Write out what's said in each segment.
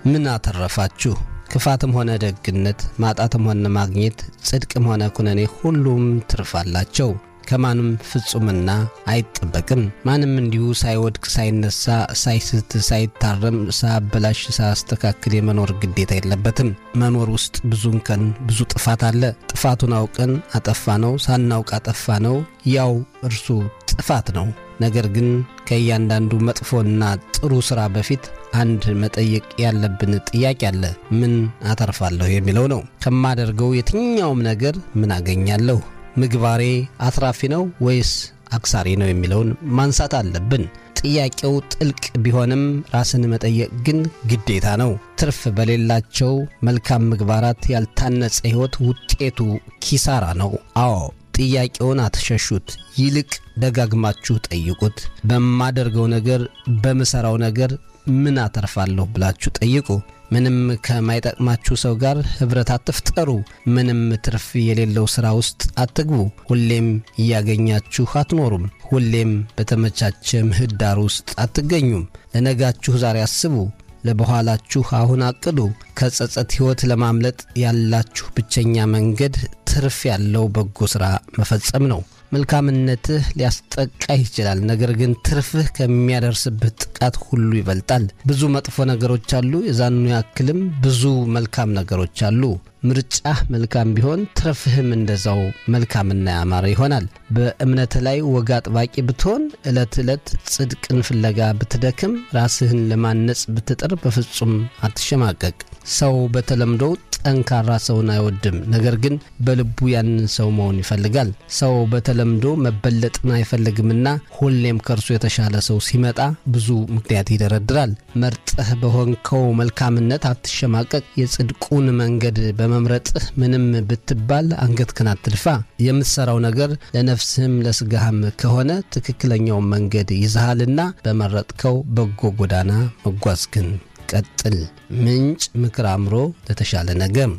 ምን አተረፋችሁ? ክፋትም ሆነ ደግነት፣ ማጣትም ሆነ ማግኘት፣ ጽድቅም ሆነ ኩነኔ ሁሉም ትርፍ አላቸው። ከማንም ፍጹምና አይጠበቅም። ማንም እንዲሁ ሳይወድቅ ሳይነሳ፣ ሳይስት፣ ሳይታረም፣ ሳያበላሽ፣ ሳያስተካክል የመኖር ግዴታ የለበትም። መኖር ውስጥ ብዙ እንከን፣ ብዙ ጥፋት አለ። ጥፋቱን አውቀን አጠፋ ነው፣ ሳናውቅ አጠፋ ነው፣ ያው እርሱ ጥፋት ነው። ነገር ግን ከእያንዳንዱ መጥፎና ጥሩ ሥራ በፊት አንድ መጠየቅ ያለብን ጥያቄ አለ። ምን አተርፋለሁ የሚለው ነው። ከማደርገው የትኛውም ነገር ምን አገኛለሁ? ምግባሬ አትራፊ ነው ወይስ አክሳሪ ነው የሚለውን ማንሳት አለብን። ጥያቄው ጥልቅ ቢሆንም ራስን መጠየቅ ግን ግዴታ ነው። ትርፍ በሌላቸው መልካም ምግባራት ያልታነጸ ሕይወት ውጤቱ ኪሳራ ነው። አዎ ጥያቄውን አትሸሹት፣ ይልቅ ደጋግማችሁ ጠይቁት። በማደርገው ነገር፣ በምሠራው ነገር ምን አተርፋለሁ ብላችሁ ጠይቁ። ምንም ከማይጠቅማችሁ ሰው ጋር ኅብረት አትፍጠሩ። ምንም ትርፍ የሌለው ሥራ ውስጥ አትግቡ። ሁሌም እያገኛችሁ አትኖሩም። ሁሌም በተመቻቸ ምህዳር ውስጥ አትገኙም። ለነጋችሁ ዛሬ አስቡ፣ ለበኋላችሁ አሁን አቅዱ። ከጸጸት ሕይወት ለማምለጥ ያላችሁ ብቸኛ መንገድ ትርፍ ያለው በጎ ሥራ መፈጸም ነው። መልካምነትህ ሊያስጠቃህ ይችላል። ነገር ግን ትርፍህ ከሚያደርስብህ ጥቃት ሁሉ ይበልጣል። ብዙ መጥፎ ነገሮች አሉ፣ የዛኑ ያክልም ብዙ መልካም ነገሮች አሉ። ምርጫህ መልካም ቢሆን ትርፍህም እንደዛው መልካምና ያማረ ይሆናል። በእምነትህ ላይ ወግ አጥባቂ ብትሆን፣ ዕለት ዕለት ጽድቅን ፍለጋ ብትደክም፣ ራስህን ለማነጽ ብትጥር በፍጹም አትሸማቀቅ። ሰው በተለምዶ ጠንካራ ሰውን አይወድም። ነገር ግን በልቡ ያንን ሰው መሆን ይፈልጋል። ሰው በተለምዶ መበለጥን አይፈልግምና ሁሌም ከእርሱ የተሻለ ሰው ሲመጣ ብዙ ምክንያት ይደረድራል። መርጠህ በሆንከው መልካምነት አትሸማቀቅ። የጽድቁን መንገድ በመምረጥህ ምንም ብትባል አንገትህን አትድፋ። የምትሠራው ነገር ለነፍስህም ለሥጋህም ከሆነ ትክክለኛውን መንገድ ይዘሃልና በመረጥከው በጎ ጎዳና መጓዝ ግን ቀጥል። ምንጭ ምክር አእምሮ ለተሻለ ነገም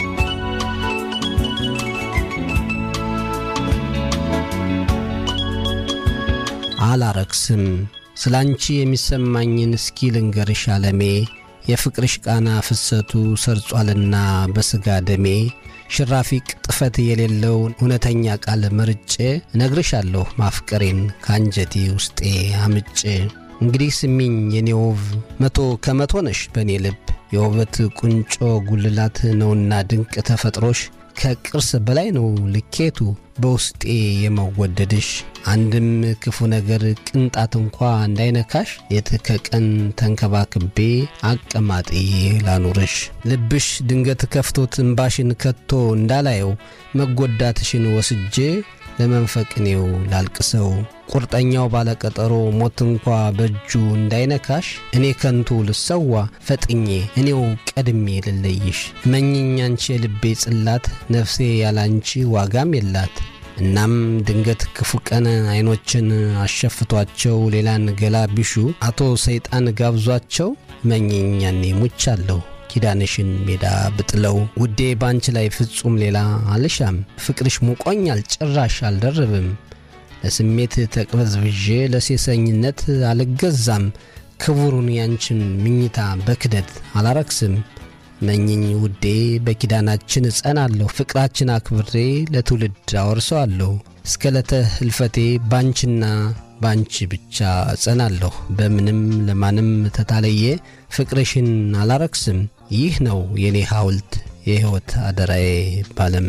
አላረክስም። ስለ አንቺ የሚሰማኝን እስኪ ልንገርሽ አለሜ የፍቅርሽ ቃና ፍሰቱ ሰርጿልና በሥጋ ደሜ ሽራፊ ቅጥፈት የሌለው እውነተኛ ቃል መርጬ እነግርሻለሁ ማፍቀሬን ከአንጀቴ ውስጤ አምጬ እንግዲህ ስሚኝ የኔ ውብ መቶ ከመቶ ነሽ በእኔ ልብ የውበት ቁንጮ ጉልላት ነውና ድንቅ ተፈጥሮሽ ከቅርስ በላይ ነው ልኬቱ በውስጤ የመወደድሽ አንድም ክፉ ነገር ቅንጣት እንኳ እንዳይነካሽ ሌት ከቀን ተንከባክቤ አቀማጥዬ ላኑርሽ ልብሽ ድንገት ከፍቶት እምባሽን ከቶ እንዳላየው መጎዳትሽን ወስጄ ለመንፈቅኔው ላልቅሰው ቁርጠኛው ባለቀጠሮ ሞት እንኳ በእጁ እንዳይነካሽ እኔ ከንቱ ልሰዋ ፈጥኜ እኔው ቀድሜ ልለይሽ መኝኝ አንቺ የልቤ ጽላት ነፍሴ ያላንቺ ዋጋም የላት እናም ድንገት ክፉ ቀን አይኖችን አሸፍቷቸው ሌላን ገላ ቢሹ አቶ ሰይጣን ጋብዟቸው መኝኝ ያኔ ሙቻለሁ ኪዳንሽን ሜዳ ብጥለው ውዴ ባንቺ ላይ ፍጹም ሌላ አልሻም ፍቅርሽ ሙቆኛል ጭራሽ አልደርብም ለስሜት ተቅበዝብዤ ለሴሰኝነት አልገዛም ክቡሩን ያንቺን ምኝታ በክደት አላረክስም መኝኝ ውዴ በኪዳናችን እጸናለሁ ፍቅራችን አክብሬ ለትውልድ አወርሰዋለሁ እስከ ለተ ህልፈቴ ባንቺና ባንቺ ብቻ እጸናለሁ በምንም ለማንም ተታለየ ፍቅርሽን አላረክስም ይህ ነው የኔ ሐውልት የሕይወት አደራዬ ባለም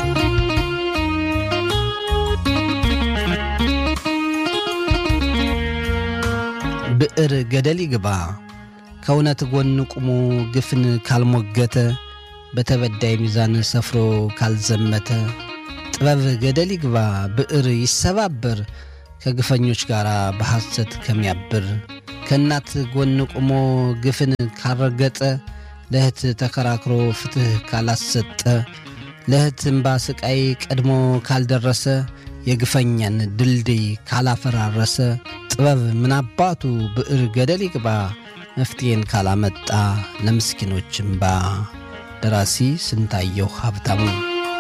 ብዕር ገደል ይግባ ከእውነት ጎን ቁሞ ግፍን ካልሞገተ በተበዳይ ሚዛን ሰፍሮ ካልዘመተ ጥበብ ገደል ይግባ ብዕር ይሰባበር ከግፈኞች ጋር በሐሰት ከሚያብር ከእናት ጎን ቆሞ ግፍን ካልረገጠ ለእህት ተከራክሮ ፍትሕ ካላሰጠ ለእህት እምባ ስቃይ ቀድሞ ካልደረሰ የግፈኛን ድልድይ ካላፈራረሰ ጥበብ ምናባቱ ብዕር ገደል ይግባ መፍትሔን ካላመጣ ለምስኪኖች እምባ። ደራሲ ስንታየሁ ሀብታሙ